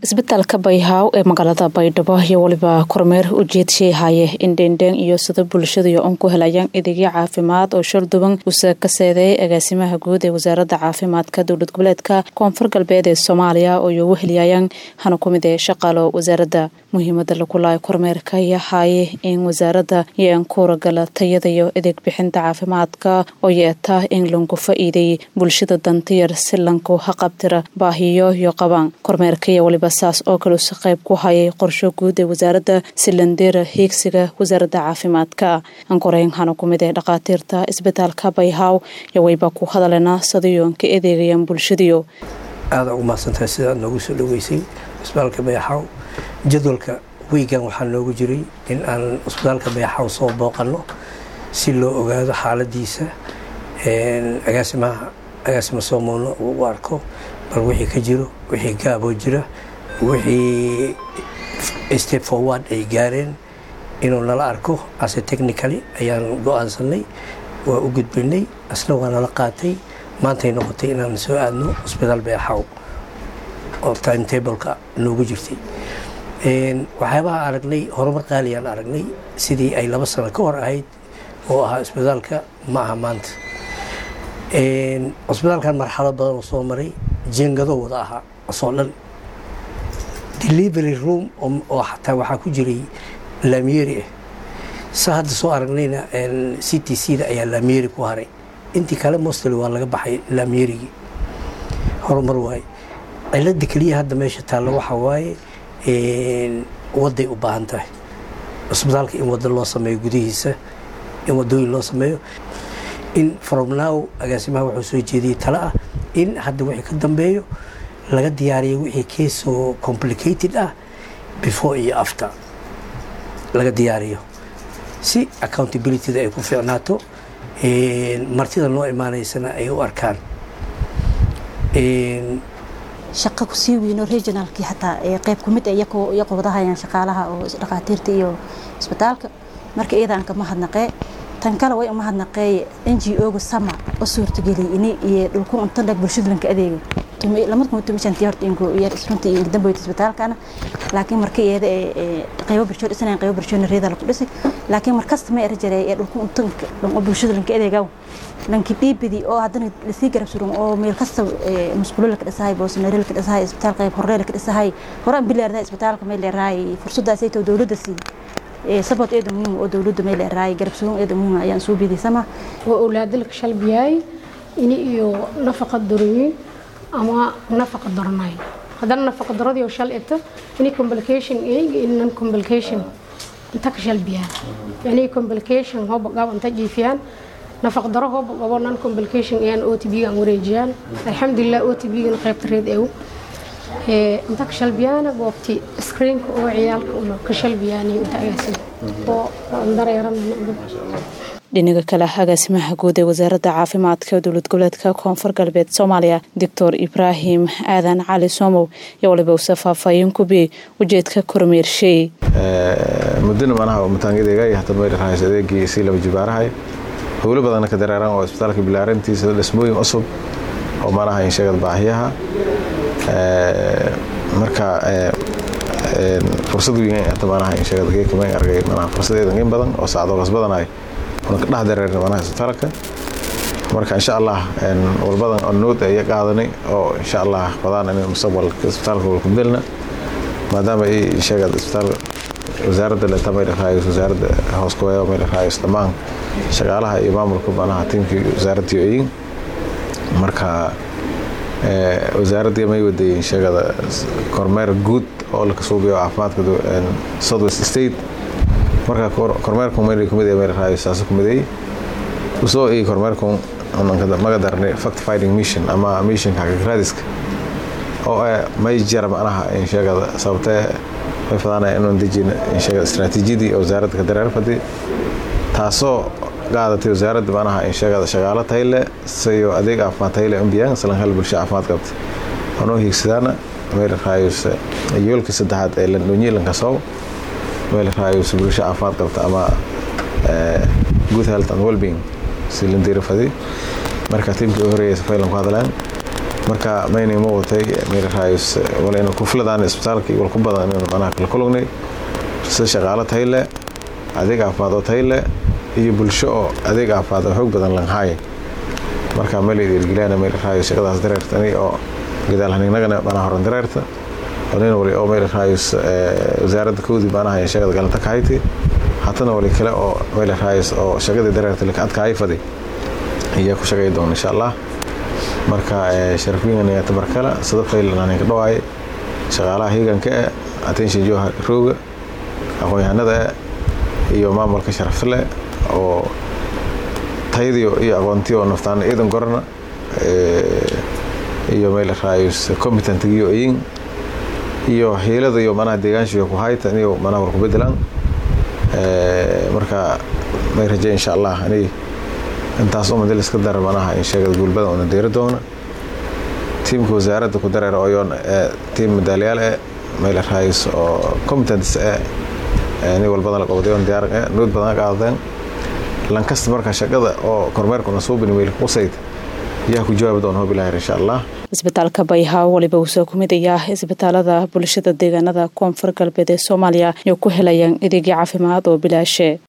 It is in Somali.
isbitaalka bayhaaw ee magaalada baydhabo iyo weliba kormeer ujeedshay haye in dheendheen iyo sida bulshadaiyo un ku helayaan adeegyo caafimaad oo sharduban uuse ka seedeeyay agaasimaha guud ee wasaaradda caafimaadka dowlad goboleedka koonfur galbeed ee soomaaliya oo iyogu heliyayaan hana ku mid ee shaqaalo wasaaradda muhiimada lagulaay kormeerka iyo haye in wasaaradda iyo ankuuragala tayada iyo adeeg bixinta caafimaadka oo yeeta in lanku fa-iiday bulshada dantiyar si lanku haqabtira baahiyo iyo qabaan kormeerka iyo waliba saas oo kale si qayb ku hayay qorsho guud ee wasaaradda silandeera hiigsiga wasaaradda caafimaadka ankoreyn hana ku mid ee dhakhaatiirta isbitaalka bayhaaw iyo wayba ku hadalena sadayoon ka adeegayaan bulshadiyo aada ugu mahadsantahay sidaad noogu soo dhaweysay isbitaalka bayxaaw jadwalka weygan waxaa noogu jiray in aan isbitaalka bayxaaw soo booqanno si loo ogaado xaaladiisa agaasimaha agaasima soomowna uu u arko bal wixii ka jiro wixii gaaboo jira wixii step forward ay gaareen inuu nala arko ase technically ayaan go-aansanay waa u gudbinay asna waa nala qaatay maantay noqotay inaan soo aadno isbitaal beexaw oo timetableka noogu jirtay waxyaabaha aragnay horumar qaaliyaan aragnay sidii ay laba sano ka hor ahayd oo ahaa isbitaalka ma aha maanta cisbitaalkan marxalad badan oo soo maray jeengado wada ahaa asoo dhan delivery room oo xataa waxaa ku jiray laamyeeri ah sa hadda soo aragnayna c t c da ayaa laamyeeri ku haray intii kale mostly waa laga baxay laamyeerigii horumar waaye cilada keliya hadda meesha taalla waxaa waaye waday u baahan tahay cisbitaalka in wado loo sameeyo gudihiisa in wadooyin loo sameeyo in from now agaasimaha wuxuu soo jeediyey tale ah in hadda wixii ka dambeeyo laga diyaariyo wixii keesoo complicated ah before iyo after laga diyaariyo si accountabilityda ay ku fiicnaato martida noo imaanaysana ay u arkaan shaqa kusii weyno regionalkii xataa qeyb kumid iyagoo wadahayaan shaqaalaha oo dhakhaatiirta iyo isbitaalka marka iyadaan kama hadnaqee tan kale way uma hadnaqeeye n g o-ga sama oo suurtageliyay ini iyo dhulku untandhag bulshada lanka adeega lamada kuma tumishantii horta ingo yar isrunta iyo damboyta isbitaalkana laakiin marka iyada qaybo bulsho dhisanayn qaybo bulshona reeda laku dhisay laakiin markasta ma era jareey ee dhulku untanka dhan oo bulshada lanka adeegaw lanki dhiibidi oo haddana lasii garab suran oo meel kasta musqulo laka dhisahay boosonare laka dhisahay isbitaal qayb horre laka dhisahay horaan bileerdahay isbitaalka may leerahay fursadaasaytoo dowladda sii sabot eeda muhiim oo dowladda may leerahay garab sugan eeda muhiim ayaan soo biidaysama oo awlaadalka shalbiyaay ini iyo nafaqa doroyin ama nafaqa darnay haddana nafaqa daradii oo shal eta ini complication eeg in non complication inta ka shalbiyaan yani complication hooba qab inta jiifiyaan nafaqa daro hooba qabo non complication ayaan o t b aan wareejiyaan alxamdulilah o t b gan qaybta reed ew inta ka shalbiyaana goobti screenka oo ciyaalka una ka shalbiyaani inta agaasin oo dareeran dhinaga kale agaasimaha guud ee wasaaradda caafimaadka dowlad goboleedka koonfur galbeed soomaaliya doctor ibraahim aadan cali soomow iyo waliba uuse faahfaahin kubiyey ujeedka kormeersheey mudana manaha mataangadeega iyo hata mayr rahayso adeegii sii laba jibaarahay howlo badanna ka dareeraan oo isbitaalka bilaarantiisa dhismooyin cusub oo manaha insheegad baahiyaha marka fursad weyn hata manaha insheegad geekamayn argay manaha fursadeedan in badan oo saacdoogas badanay una ka dhex dareerna manaha isbitaalka marka insha allah walbadan oo nood ay qaadanay oo insha allah wadaan in mustaqbalka isbitaalka wal ku bedelna maadaama ay sheegad isbitaal wasaaradda le tamay dhaqaayos wasaaradda hoos ku weeyo may dhaqaayos dhammaan shaqaalaha iyo maamulka manaha tiimkii wasaaradda yoyin marka wasaaradda may wadayeen sheegada kormeer guud oo la kasuubiyo caafimaadka southwest state marka kormeerku mayna kumid ee meel raayo saasa kumiday usoo ii kormeerku maga darnay fact finding mission ama missionka xaqiiqraadiska oo may jira macnaha in sheegada sababtee may fadaanaya inaan dejin in sheegada istaraatiijiyadii oo wasaaradda ka dareer fadi taasoo qaadatay wasaaradda macnaha in sheegada shaqaalo tayle siyo adeeg caafimaad tayle umbiyaan islan hal bulsho caafimaad qabta anoo hiigsadaana meel raayos yoolkii saddexaad ee landhonyilanka soow meel raayos bulsho caafimaad qabta ama good health and wellbeing si landiira fadi marka tiimkii u horeeyay safaylan ku hadlaan marka maynay ma watay meelaraayus wala inu ku filadaan isbitaalka iyo wal ku badan inaynu manaha kala kulugnay sida shaqaalo tahay leh adeeg caafimaad oo tahay leh iyo bulsho oo adeeg caafimaad oo xoog badan lanhaay marka meelay dhiirgeliyaan meelaraayus shaqadaas dareertani oo gadaal hanignagana manaha horan dareerta nin wali oo meelaraayus wasaaradda kowdii manaha shaqada galanta ka hayti hatana wali kale oo meelaraayus oo shaqadii dareerta laka adkaay fadi ayaa ku shaqay doona insha allah marka sharafwiingan tabarkala sida faylan ka dhawaay shaqaalaha hiiganka eh attention joha rooga aqoon-yahanada eh iyo maamulka sharafta leh oo tayadiyo iyo aqoontiyo oo naftaan ciidan gorana iyo meelaraayus competentigiyo iyin iyo hiilada iyo manaha deegaanshiga ku hayta iniyo manaha war ku bedelaan marka may rajay insha allah ani intaas oo madal iska dara manaha in sheegada guulbadan una deeri doona tiimka wasaaradda ku dareer oyoon tiim madaaliyaal eh meelaraayus oo competence eh ni walbadan la qabadayoon diyaar eh nuud badan qaadadeen lankasta marka shaqada oo kormeerkuna suubin weyl qusayd yaa ku jawaabi doona hob ilaahir insha allah isbitaalka bayhaa waliba uu soo kumid ayaa isbitaalada bulshada deegaanada koonfur galbeed ee soomaaliya iyo ku helayaan adeegyo caafimaad oo bilaashe